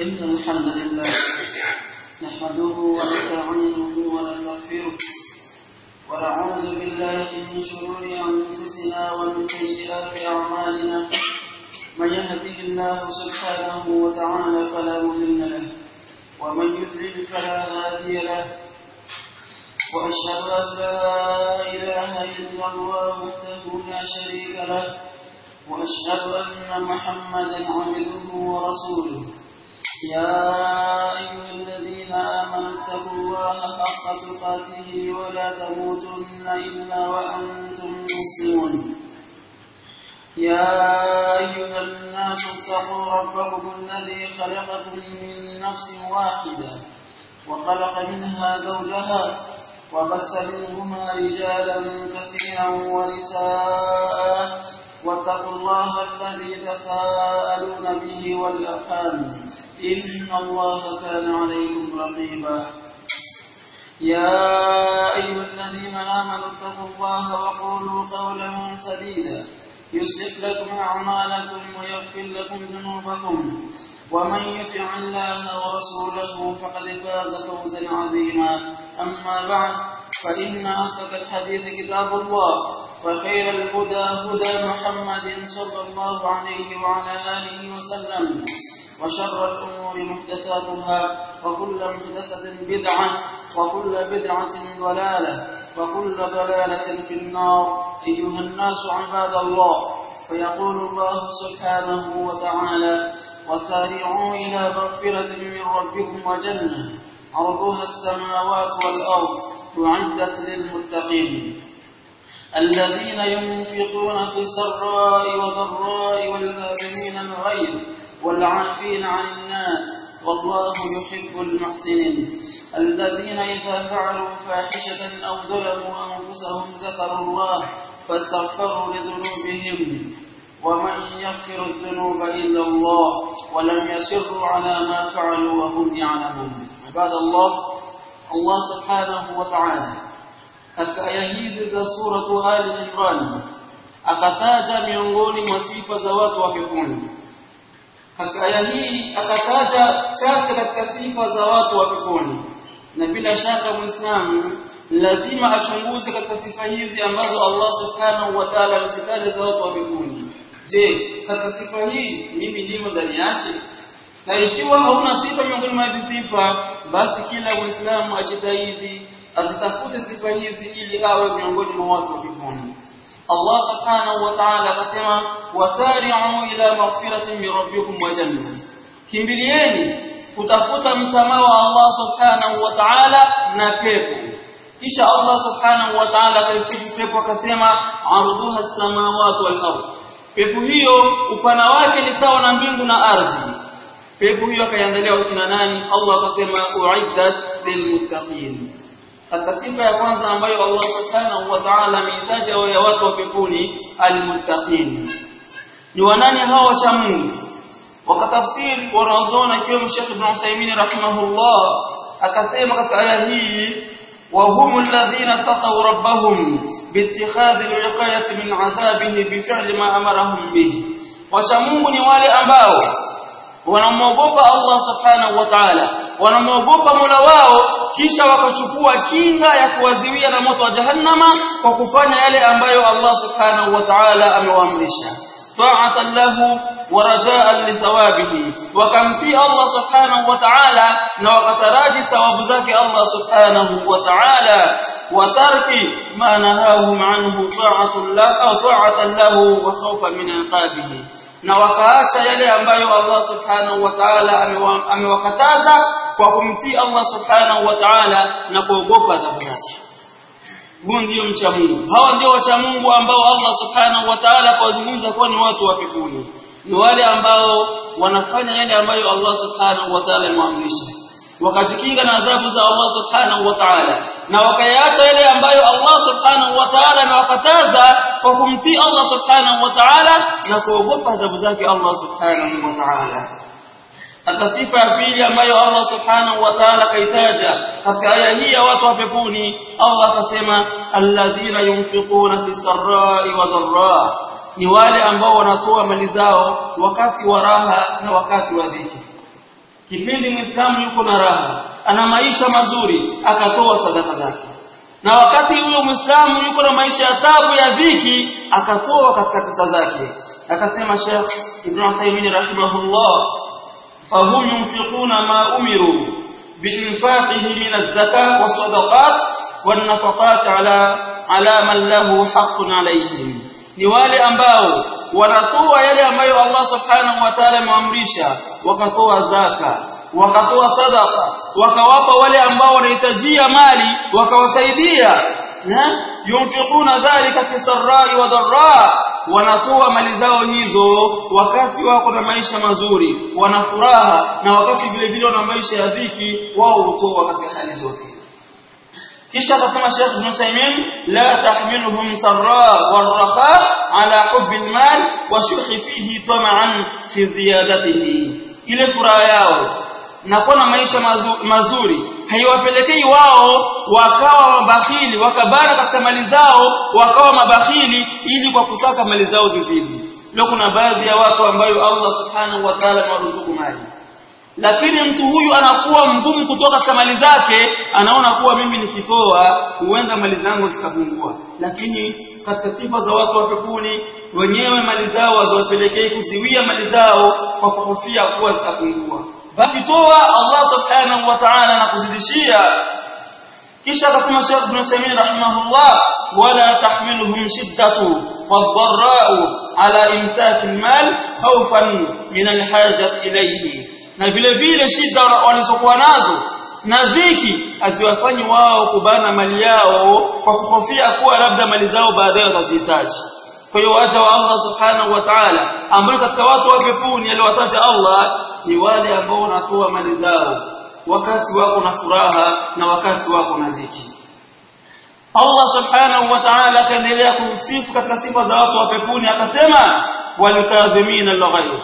إن الحمد لله نحمده ونستعينه ونستغفره ونعوذ بالله من شرور أنفسنا ومن سيئات أعمالنا من يهده الله سبحانه وتعالى فلا مضل له ومن يضلل فلا هادي له وأشهد أن لا إله إلا الله وحده لا شريك له وأشهد أن محمدا عبده ورسوله يا أيها الذين آمنوا اتقوا الله حق تقاته ولا تموتن إلا وأنتم مسلمون يا أيها الناس اتقوا ربكم الذي خلقكم من نفس واحدة وخلق منها زوجها وبث منهما رجالا كثيرا ونساء واتقوا الله الذي تساءلون به والأرحام إن الله كان عليكم رقيبا يا أيها الذين آمنوا اتقوا الله وقولوا قولا سديدا يصلح لكم أعمالكم ويغفر لكم ذنوبكم ومن يطع الله ورسوله فقد فاز فوزا عظيما أما بعد فإن أصدق الحديث كتاب الله وخير الهدى هدى محمد صلى الله عليه وعلى آله وسلم وشر الأمور محدثاتها وكل محدثة بدعة وكل بدعة ضلالة وكل ضلالة في النار أيها الناس عباد الله فيقول الله سبحانه وتعالى وسارعوا إلى مغفرة من ربكم وجنة عرضها السماوات والأرض أعدت للمتقين الذين ينفقون في السراء والضراء والكاظمين الغيظ والعافين عن الناس والله يحب المحسنين الذين إذا فعلوا فاحشة أو ظلموا أنفسهم ذكروا الله فاستغفروا لذنوبهم ومن يغفر الذنوب إلا الله ولم يسروا على ما فعلوا وهم يعلمون عباد الله الله سبحانه وتعالى katika aya hizi za suratu Ali Imran akataja miongoni mwa sifa za watu wa peponi. Katika aya hii akataja chache katika sifa za watu wa peponi, na bila shaka Muislamu lazima achunguze katika sifa hizi ambazo Allah subhanahu wa ta'ala amezitaja za watu wa peponi. Je, katika sifa hii mimi nimo ndani yake? Na ikiwa hauna sifa miongoni mwa hizi sifa, basi kila Muislamu ajitahidi azitafute sifa hizi ili awe miongoni mwa watu wa peponi. Allah subhanahu wa ta'ala akasema wasari'u ila maghfiratin min rabbikum wa janna, kimbilieni kutafuta msamaha wa Allah subhanahu wa ta'ala na pepo. Kisha Allah subhanahu wa ta'ala akaisifu pepo akasema arduha as-samawati wal ardh, pepo hiyo upana wake ni sawa na mbingu na ardhi. Pepo hiyo akaiandalia wakina nani? Allah akasema uiddat lilmuttaqin katika sifa ya kwanza ambayo Allah subhanahu wa ta'ala ameitaja ya watu wa peponi almuttaqin ni wanani hao wacha Mungu wakatafsiri wanaozoona ikiwemo Sheikh Ibn Uthaymeen rahimahullah akasema katika aya hii وهم الذين اتقوا ربهم باتخاذ الوقاية من عذابه بفعل ما أمرهم به وشمون ni wale ambao wanamwogopa Allah subhanahu wa ta'ala wanamwogopa Mola wao kisha wakachukua kinga ya kuadhibiwa na moto wa jahannama kwa kufanya yale ambayo Allah subhanahu wa ta'ala amewaamrisha ta'atan lahu wa raja'an li thawabihi wakamtii Allah subhanahu wa ta'ala na wakataraji thawabu zake Allah subhanahu wa ta'ala wa tarki ma nahahum anhu ta'atan lahu au ta'atan lahu wa khawfan min iqabihi na wakaacha yale ambayo Allah subhanahu wa ta'ala amewakataza kwa kumtii Allah subhanahu wa ta'ala na kuogopa adhabu zake. Huo ndio mcha Mungu. Hawa ndio wacha Mungu ambao Allah subhanahu wa ta'ala kawazungumza kuwa ni watu wa peponi. Ni wale ambao wanafanya yale ambayo Allah subhanahu wa ta'ala amewaamrisha. Wakajikinga na adhabu za Allah subhanahu wa ta'ala na wakayaacha yale ambayo Allah subhanahu wa ta'ala amewakataza kwa kumtii Allah subhanahu wa ta'ala na kuogopa adhabu zake Allah subhanahu wa ta'ala. Hata sifa ya pili ambayo Allah subhanahu wa ta'ala kaitaja katika aya hii ya watu wa peponi, Allah akasema alladhina yunfiquna fi sarrai wa dharra, ni wale ambao wanatoa mali zao wakati wa raha na wakati wa dhiki. kipindi muislamu yuko na raha ana maisha mazuri akatoa sadaka zake na wakati huyo muislamu yuko na maisha ya tabu ya dhiki akatoa katika pesa zake akasema Sheikh Ibn Uthaymeen rahimahullah fahum yunfiquna ma umiru biinfaqihi min az-zakah was-sadaqat wan-nafaqat ala ala man lahu haqqun alayhim ni wale ambao wanatoa yale ambayo Allah subhanahu wa ta'ala ameamrisha wakatoa zaka wakatoa sadaka wakawapa wale ambao wanahitajia mali wakawasaidia yunfiquna dhalika fi sarrai wa dharra wanatoa mali zao hizo wakati wako na maisha mazuri wana furaha na wakati vile vile wana maisha ya dhiki wao hutoa katika hali zote kisha akasema Sheikh Ibn Uthaymeen la tahmiluhum sarra warraha ala hubbi almal wa shuhi fihi tama'an fi ziyadatihi ile furaha yao na kuwa na maisha mazuri haiwapelekei wao wakawa mabakhili wakabana katika mali zao wakawa mabakhili ili kwa kutaka mali zao zizidi leo kuna baadhi ya watu ambayo Allah subhanahu wa ta'ala amewaruzuku mali lakini mtu huyu anakuwa mgumu kutoka katika mali zake anaona kuwa mimi nikitoa huenda mali zangu zikapungua lakini katika sifa za watu wa peponi wenyewe mali zao haziwapelekei kuziwia mali zao kwa kuhofia kuwa zitapungua basi toa Allah subhanahu wa ta'ala na kuzidishia kisha akasema Sheikh Ibn Uthaymeen rahimahullah wala tahmiluhum shiddatu wadh-dharra'u ala imsak al-mal khawfan min al-hajat ilayhi na vile vile shida walizokuwa nazo na dhiki aziwafanyi wao kubana mali yao kwa kuhofia kuwa labda mali zao baadaye watazihitaji kwa hiyo waja wa Allah subhanahu wa ta'ala ambao katika watu wa peponi aliwataja Allah ni wale ambao wanatoa mali zao wakati wako na furaha na wakati wako na dhiki Allah subhanahu wa ta'ala akaendelea kumsifu katika sifa za watu wa peponi akasema walikadhimina al-ghayb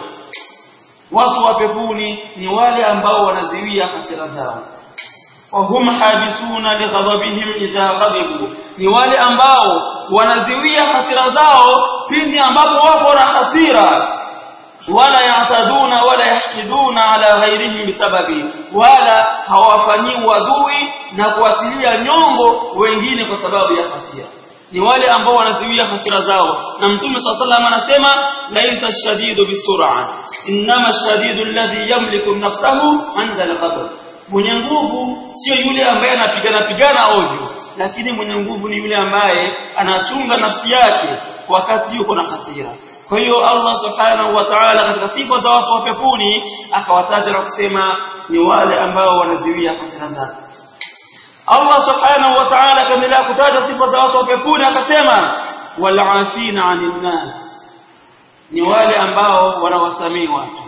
watu wa peponi ni wale ambao wanaziwia hasira zao wahum habisuna lighadabihim idha ghadibu ni wale ambao wanaziwia hasira zao pindi ambapo wako na hasira wala yataduna wala yahkiduna ala ghairihim bisababi wala hawafanyii wadui na kuatilia nyongo wengine kwa sababu ya hasira ni wale ambao wanaziwia hasira zao na mtume swalla anasema laisa shadidu bisur'a inma shadidu alladhi yamliku nafsahu 'inda al-ghadab mwenye nguvu sio yule ambaye anapigana pigana ovyo lakini mwenye nguvu ni yule ambaye anachunga nafsi yake wakati yuko na hasira kwa hiyo Allah subhanahu wa ta'ala katika sifa za watu wa peponi akawataja na kusema ni wale ambao wanaziwia hasira zao Allah subhanahu wa ta'ala kaendelea kutaja sifa za watu wa peponi akasema wal'afina 'anil nas ni wale ambao wanawasamii watu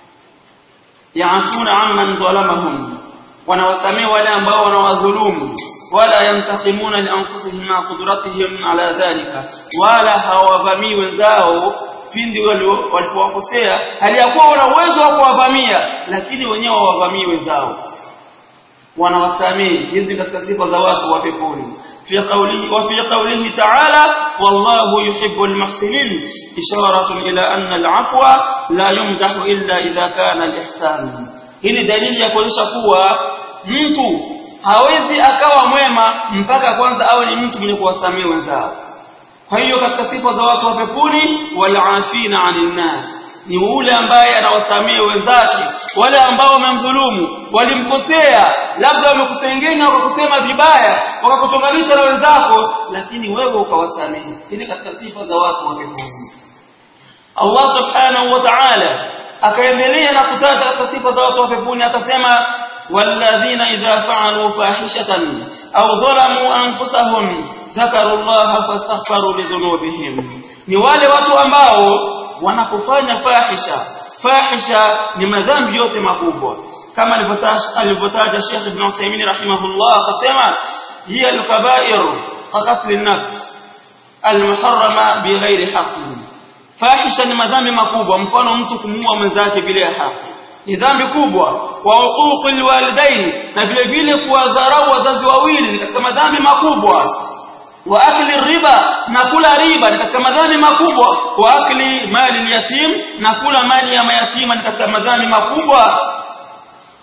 yaafuna amman dhalamahum wanawasamii wale ambao wanawadhulumu wala yantakimuna li anfusihim ma qudratihim ala dhalika wala hawavamii wenzao pindi walipowakosea hali ya kuwa wana uwezo wa kuwavamia lakini wenyewe hawavamii wenzao wanawasamii hizi katika sifa za watu wa peponi fi qawlihi wa fi qawlihi ta'ala wallahu yuhibbul muhsinin isharatun ila anna al-afwa la yumdahu illa idha kana al-ihsan hii ni dalili ya kuonyesha kuwa mtu hawezi akawa mwema mpaka kwanza awe ni mtu mwenye kuwasamia wenzao kwa hiyo katika sifa za watu wa peponi wal'afina 'anil nas ni yule ambaye anawasamia wenzake wale ambao wamemdhulumu walimkosea labda wamekusengenya wakakusema vibaya wakakuchonganisha na wenzako lakini wewe ukawasamehe ili katika sifa za watu wa peponi Allah subhanahu wa ta'ala akaendelea na kutaja katika sifa za watu wa peponi akasema والذين إذا فعلوا فاحشة أو ظلموا أنفسهم ذكروا الله فاستغفروا لذنوبهم ni wale watu ambao wanapofanya fahisha fahisha ni madhambi yote makubwa kama alivyotaja Sheikh Ibn Uthaymeen rahimahullah akasema hiya al-kaba'ir qatl an-nafs al-muharrama bighairi haqqin fahisha ni madhambi makubwa mfano mtu kumuua mwenzake bila haki ni dhambi kubwa wa uquqil walidain na vile vile kuwadharau wazazi wawili ni katika madhambi makubwa wa akli riba na kula riba ni katika madhambi makubwa wa akli mali yatim na kula mali ya mayatima ni katika madhambi makubwa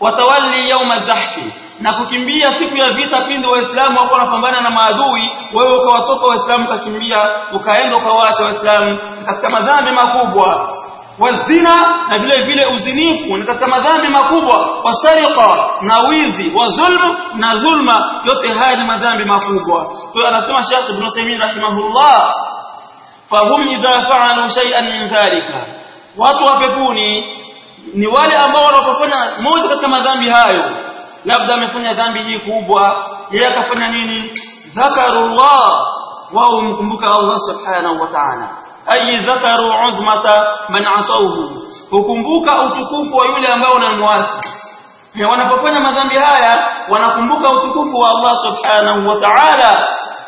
watawalli yawma dhahfi na kukimbia siku ya vita pindi waislamu wako wanapambana na maadui wewe ukawatoka waislamu ukakimbia ukaenda ukawaacha waislamu katika madhambi makubwa wazina na vile vile uzinifu ni katika madhambi makubwa wasariqa na wizi wa dhulm na dhulma yote haya ni madhambi makubwa kwa hiyo anasema Sheikh Ibn Uthaymeen rahimahullah fahum idha fa'alu shay'an min dhalika watu wa peponi ni wale ambao wanapofanya moja katika madhambi hayo labda amefanya dhambi hii kubwa yeye akafanya nini dhakarullah wao mkumbuka Allah subhanahu wa ta'ala ay dhakaru uzmata man asawhu hukumbuka utukufu wa yule ambao unamwasi wanapofanya madhambi haya wanakumbuka utukufu wa Allah subhanahu wa ta'ala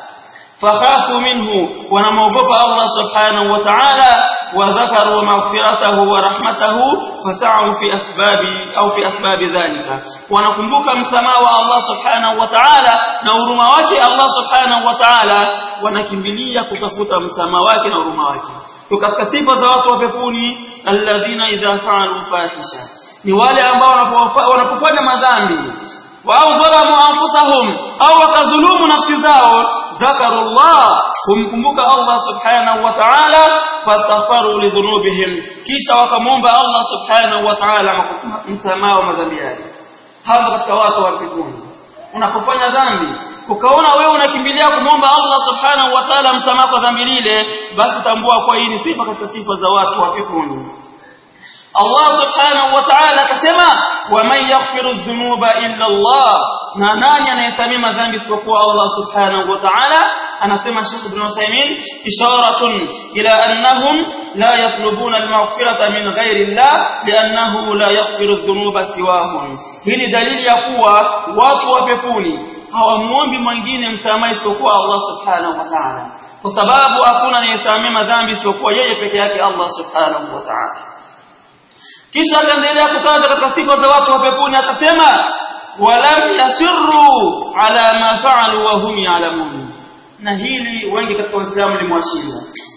fakhafu minhu wanamwogopa Allah subhanahu wa ta'ala وذكروا مغفرته ورحمته فسعوا في أسباب أو في أسباب ذلك ونكمبك مسماء الله سبحانه وتعالى نورما wake Allah subhanahu wa ta'ala wanakimbilia kutafuta msamaha wake na huruma wake katika sifa za watu wa peponi alladhina idha fa'alu fahisha ni wale ambao wanapofanya madhambi au dhalamu anfusahum au wakadhulumu nafsi zao dhakarullah kumkumbuka Allah subhanahu wa ta'ala fatafaru lidhunubihim kisha wakamwomba Allah subhanahu wa ta'ala msamaha wa madhambi yake hapo katika watu wa peponi unapofanya dhambi ukaona wewe unakimbilia kumwomba Allah subhanahu wa ta'ala msamaha kwa dhambi lile basi tambua kwa hii ni sifa katika sifa za watu wa peponi Allah subhanahu wa ta'ala akasema waman yaghfiru dhunuba illa Allah na nani anayesamia madhambi isipokuwa Allah subhanahu wa ta'ala anasema Sheikh Ibn Uthaymeen isharatun ila annahum la yatlubuna al-maghfirata min ghairi Allah li'annahu la yaghfiru dhunuba siwahum hili dalili ya kuwa watu wa peponi hawamuombi mwingine msamaha isipokuwa Allah subhanahu wa ta'ala kwa sababu hakuna anayesamia madhambi isipokuwa yeye peke yake Allah subhanahu wa ta'ala kisha akaendelea kutaja katika sifa za watu wa peponi akasema walam yasirru ala ma fa'alu wa hum ya'lamun na hili wengi katika waislamu limwashiria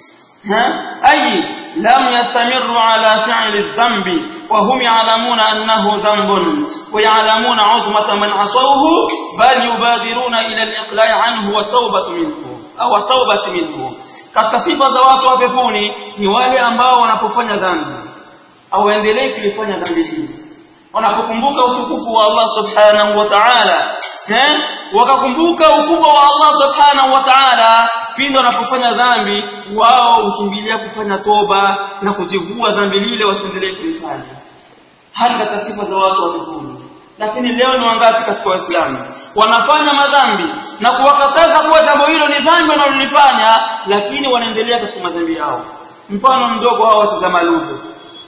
ha ay lam yastamirru ala fi'li dhanbi wa hum ya'lamuna annahu dhanbun wa ya'lamuna 'uzmata man 'asawhu bal yubadiruna ila al-iqla'i 'anhu wa tawbatu minhu au tawbatu minhu katika sifa za watu wa peponi ni wale ambao wanapofanya dhambi au endelee kulifanya dhambi hili wanapokumbuka utukufu wa Allah subhanahu wa ta'ala eh wakakumbuka ukubwa wa Allah subhanahu wa ta'ala pindi wanapofanya dhambi wao hukimbilia kufanya toba na kujivua dhambi lile wasiendelee kulifanya hata katika sifa za watu wa mbinguni lakini leo ni wangapi katika waislamu wanafanya madhambi na kuwakataza kuwa jambo hilo ni dhambi wanalolifanya lakini wanaendelea katika madhambi yao mfano mdogo hao watazama lugha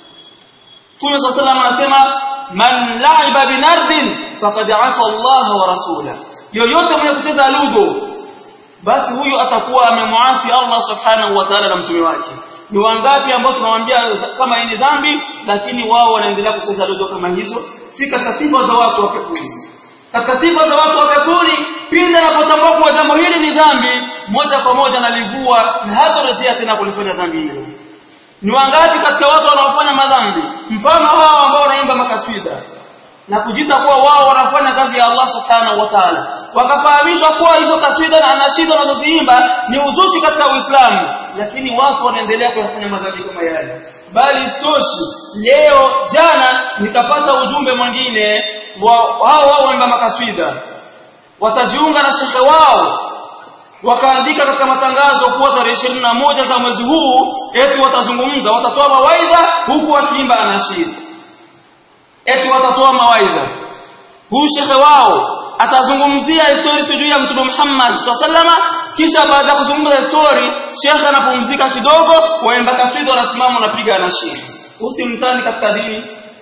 Mtume صلى الله عليه anasema man la'iba binardin faqad 'asa Allah wa rasula yoyote mwenye kucheza ludo basi huyu atakuwa amemwasi Allah subhanahu wa ta'ala na mtume wake ni wangapi ambao tunamwambia kama hii ni dhambi lakini wao wanaendelea kucheza ludo kama hizo si katika sifa za watu wa peponi katika sifa za watu wa peponi pindi anapotambua kuwa jambo hili ni dhambi moja kwa moja analivua na hatarejea tena kulifanya dhambi hilo ni wangapi katika watu wanaofanya madhambi mfano hao ambao wanaimba makaswida na kujita kuwa wao wanafanya kazi ya Allah subhanahu wa ta'ala wakafahamishwa kuwa hizo kaswida na anashida wanazoziimba ni uzushi katika Uislamu lakini watu wanaendelea kufanya madhambi kama yale bali stoshi leo jana nikapata ujumbe mwingine wao wao wanaimba makaswida watajiunga na shekhe wao wakaandika katika matangazo kuwa tarehe moja za mwezi huu eti watazungumza watatoa mawaidha huku wakiimba anashiri eti watatoa mawaidha huu shekhe wao atazungumzia historia sijui ya mtume Muhammad sallama kisha baada ya kuzungumza historia shekhe anapumzika kidogo waimba kaswida wanasimama wanapiga anashiri usimtani katika dini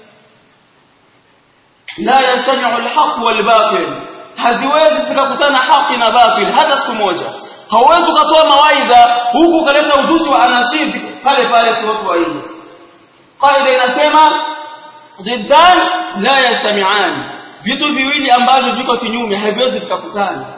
la yastami'u al-haqq wal-batil haziwezi zikakutana haki na batil hata siku moja hauwezi ukatoa mawaidha huku ukaleta uzushi wa anashidi pale pale si watu waili qaida inasema ziddan la yastami'an vitu viwili ambavyo viko kinyume haviwezi vikakutana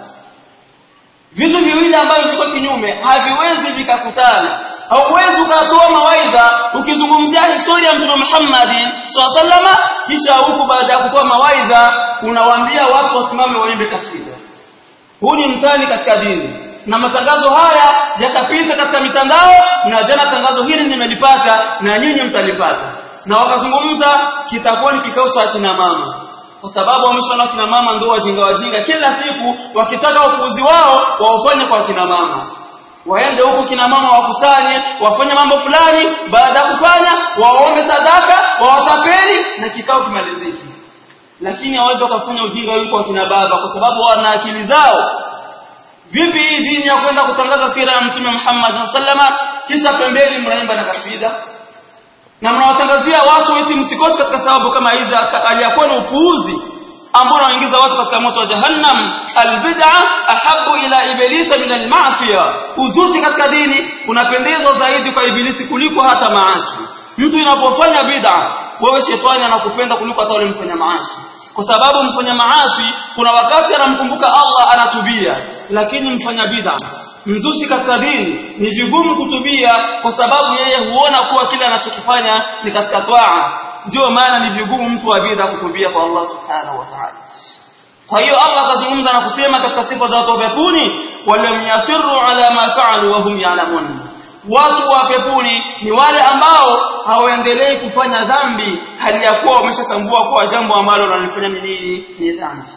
vitu viwili ambavyo viko kinyume haviwezi vikakutana hauwezi ukatoa mawaidha mawaidha ukizungumzia historia ya mtume Muhammad sallallahu kisha huku baada ya kutoa mawaidha unawaambia watu wasimame waimbe kasida huu ni mtani katika dini na matangazo haya yakapita katika mitandao na jana tangazo hili nimelipata na nyinyi mtalipata na wakazungumza kitakuwa ni kikao cha kina mama kwa sababu wameshaona kina mama ndio wajinga wajinga kila siku wakitaka upuuzi wao waufanye kwa kina mama waende huko kina mama wakusanye wafanye mambo fulani baada ya kufanya waombe sadaka wawatapeli na kikao kimaliziki lakini hawezi wakafanya ujinga huko kwa kina baba kwa sababu wana akili zao vipi hii dini ya kwenda kutangaza sira ya mtume Muhammad sallama kisha pembeni mnaimba na kasida na mnawatangazia watu eti msikose katika sababu kama hizi aliyakuwa na upuuzi ambao unaingiza watu katika moto wa jahannam albid'a ahabu ila ibilisa min almasiya uzushi katika dini unapendezwa zaidi kwa ibilisi kuliko hata maasi mtu inapofanya bid'a wewe shetani anakupenda kuliko hata yule mfanya maasi kwa sababu mfanya maasi kuna wakati anamkumbuka Allah anatubia lakini mfanya bid'a mzushi katika dini ni vigumu kutubia kwa sababu yeye huona kuwa kile anachokifanya ni katika twaa ndio maana ni vigumu mtu wa bid'a kutubia kwa Allah subhanahu wa ta'ala kwa hiyo Allah akazungumza na kusema katika sifa za watu wa peponi walam yasirru ala ma fa'alu wa hum ya'lamun watu wa peponi ni wale ambao hawaendelei kufanya dhambi hali ya kuwa wameshatambua kuwa jambo ambalo wanalifanya ni nini ni dhambi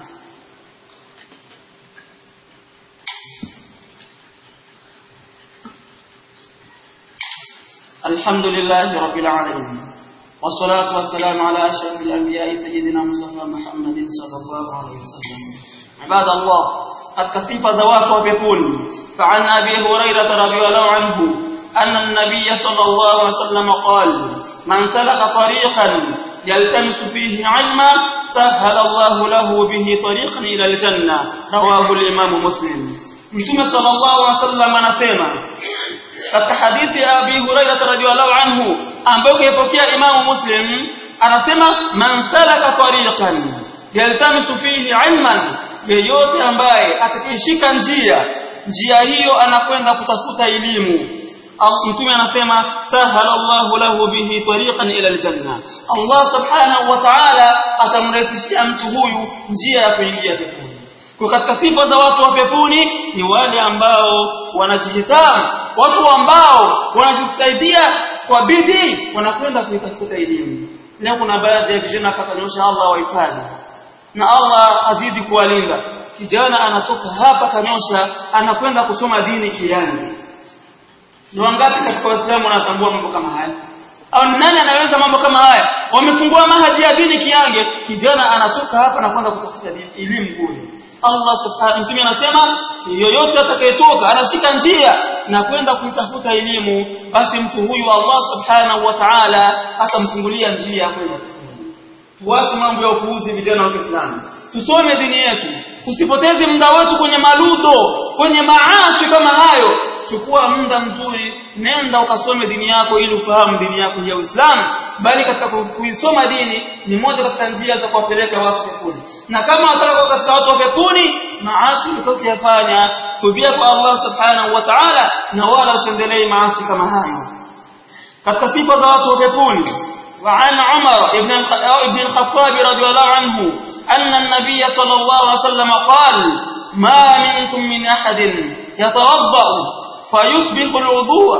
الحمد لله رب العالمين والصلاة والسلام على أشرف الأنبياء سيدنا مصطفى محمد صلى الله عليه وسلم عباد الله قد كسف زواف وبيقول فعن أبي هريرة رضي الله عنه أن النبي صلى الله عليه وسلم قال من سلك طريقا يلتمس فيه علما سهل الله له به طريقا إلى الجنة رواه الإمام مسلم Mtume sallallahu alaihi wasallam anasema katika hadithi ya Abi Hurairah radhiyallahu anhu ambayo kaipokea Imam Muslim anasema man salaka tariqan yaltamisu fihi ilman yeyote ambaye atakayeshika njia njia hiyo anakwenda kutafuta elimu mtume anasema sahalallahu lahu bihi tariqan ila aljanna Allah subhanahu wa ta'ala atamrahisishia mtu huyu njia ya kuingia peponi kwa katika sifa za watu wa peponi ni wale ambao wanajihitamu watu ambao wanajisaidia kwa bidii wanakwenda kuitafuta elimu leo kuna baadhi ya vijana katanyosha Allah wahifadhi na Allah azidi kuwalinda kijana anatoka hapa kanyosha anakwenda kusoma dini kiani ni wangapi katika waislamu wanatambua mambo kama haya au nani anaweza mambo kama haya wamefungua mahaji ya dini kiange kijana anatoka hapa na kwenda kutafuta elimu kule Allah subhanahu mtume anasema yoyote atakayetoka anashika njia na kwenda kuitafuta elimu basi mtu huyu Allah subhanahu wa ta'ala atamfungulia njia kwenda tuache mambo ya upuuzi vijana wa Kiislamu tusome dini yetu tusipoteze muda wetu kwenye maludo kwenye maasi kama hayo chukua muda mzuri nenda ukasome dini yako ili ufahamu dini yako ya Uislamu bali katika kuisoma dini ni moja katika njia za kuwapeleka watu peponi na kama wataka katika watu wa peponi maasi utakayofanya tubia kwa Allah subhanahu wa ta'ala na wala usiendelee maasi kama hayo katika sifa za watu wa peponi وعن عمر ابن ابن الخطاب رضي الله عنه أن النبي صلى الله عليه وسلم قال ما منكم من أحد يتوضأ فيصبح الوضوء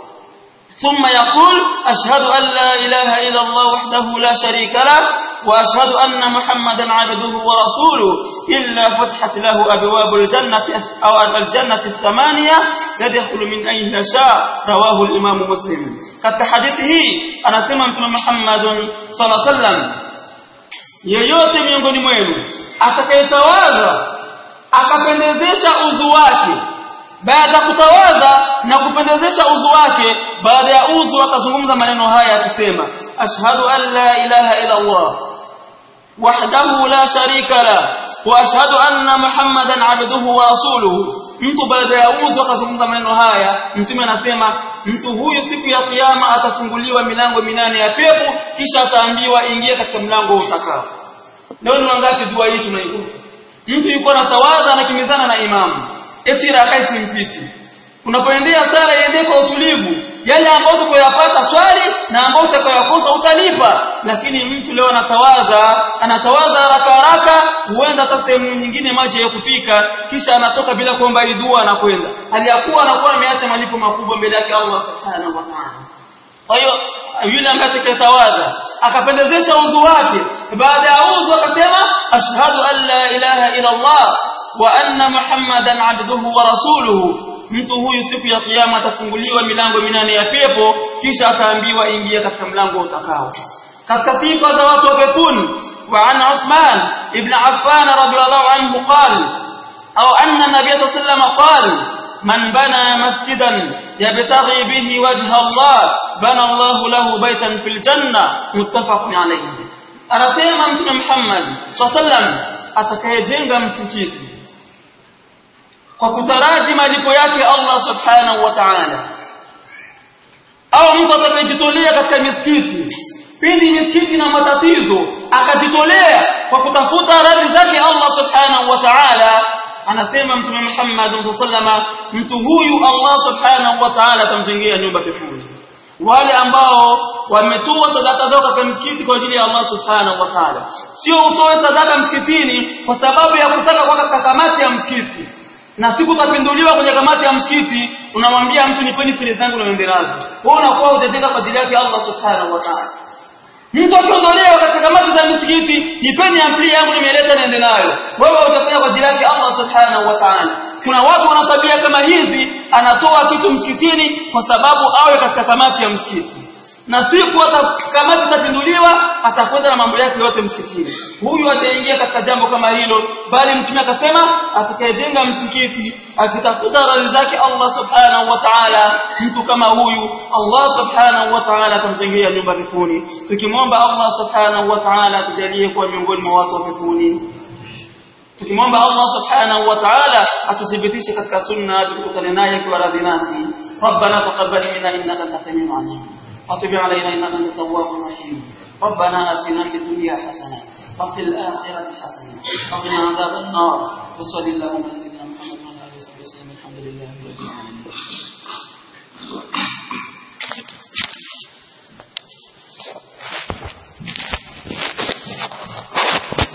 ثم يقول أشهد أن لا إله إلا الله وحده لا شريك له وأشهد أن محمدا عبده ورسوله إلا فتحت له أبواب الجنة أو الجنة الثمانية يدخل من أين شاء رواه الإمام مسلم katika hadithi hii anasema mtume Muhammad sallallahu alaihi wasallam yeyote miongoni mwenu atakayetawadha akapendezesha udhu wake baada kutawadha na kupendezesha udhu wake baada ya udhu akazungumza maneno haya akisema ashhadu an la ilaha illa Allah wahdahu la sharika la wa ashhadu anna muhammadan abduhu wa rasuluhu mtu baada ya udhu akazungumza maneno haya mtume anasema mtu huyu siku ya kiyama atafunguliwa milango minane ya pepo kisha ataambiwa ingia katika mlango utakao leo ni wangapi dua hii tunaikosa mtu yuko na tawadha anakimbizana na imamu eti rakai simpiti unapoendea sala iende kwa utulivu yale ambayo utakayopata swali na ambayo utakayokosa utalipa lakini mtu leo anatawaza anatawaza haraka haraka huenda hata sehemu nyingine maji ya kufika kisha anatoka bila kuomba dua na kwenda aliyakuwa anakuwa ameacha malipo makubwa mbele yake Allah subhanahu wa ta'ala kwa hiyo yule ambaye atakayetawadha akapendezesha udhu wake baada ya udhu akasema ashhadu an la ilaha illa Allah wa anna muhammadan abduhu wa rasuluhu mtu huyu siku ya kiyama atafunguliwa milango minane ya pepo kisha ataambiwa ingia katika mlango utakao katika sifa za watu wa peponi wa an Uthman ibn Affan radhiyallahu anhu qala au anna nabiy sallallahu alayhi wasallam qala من بنى مسجدا يبتغي به وجه الله بنى الله له بيتا في الجنة متفق عليه anasema mtume Muhammad sallam atakayejenga msikiti kwa kutaraji malipo yake Allah subhanahu wa ta'ala au mtu atakayejitolea katika misikiti pindi misikiti na matatizo akajitolea kwa kutafuta radhi zake Allah subhanahu wa ta'ala anasema mtume Muhammad sallama mtu huyu Allah subhanahu wa ta'ala atamjengea nyumba peponi wale ambao wametoa sadaka zao katika msikiti kwa ajili ya Allah subhanahu wa ta'ala sio utoe sadaka msikitini kwa sababu ya kutaka kwa katika kamati ya msikiti na siku utapinduliwa kwenye kamati ya msikiti unamwambia mtu nipeni file zangu na menderazi wewe unakuwa utejenga kwa ajili yake Allah subhanahu wa ta'ala mtu akiondolewa katika kamati za misikiti nipeni ampli yangu nimeleta niende nayo wewe utafanya kwa ajili yake Allah subhanahu wa ta'ala kuna watu wana tabia kama hizi anatoa kitu msikitini kwa sababu awe katika kamati ya msikiti na siku kamati itapinduliwa atakwenda na mambo yake yote msikitini huyu ataingia katika jambo kama hilo bali mtume akasema atakayejenga msikiti akitafuta radhi zake Allah subhanahu wa ta'ala mtu kama huyu Allah subhanahu wa ta'ala atamjengea nyumba peponi tukimwomba Allah subhanahu wa ta'ala tujalie kuwa miongoni mwa watu wa peponi tukimwomba Allah subhanahu wa ta'ala atuthibitishe katika sunna tukutane naye akiwa radhi nasi ربنا تقبل منا انك انت السميع العليم وتب علينا انك انت التواب الرحيم ربنا اتنا في الدنيا حسنه وفي الاخره حسنه وقنا عذاب النار وصلى اللهم على سيدنا محمد وعلى اله وصحبه وسلم الحمد لله رب العالمين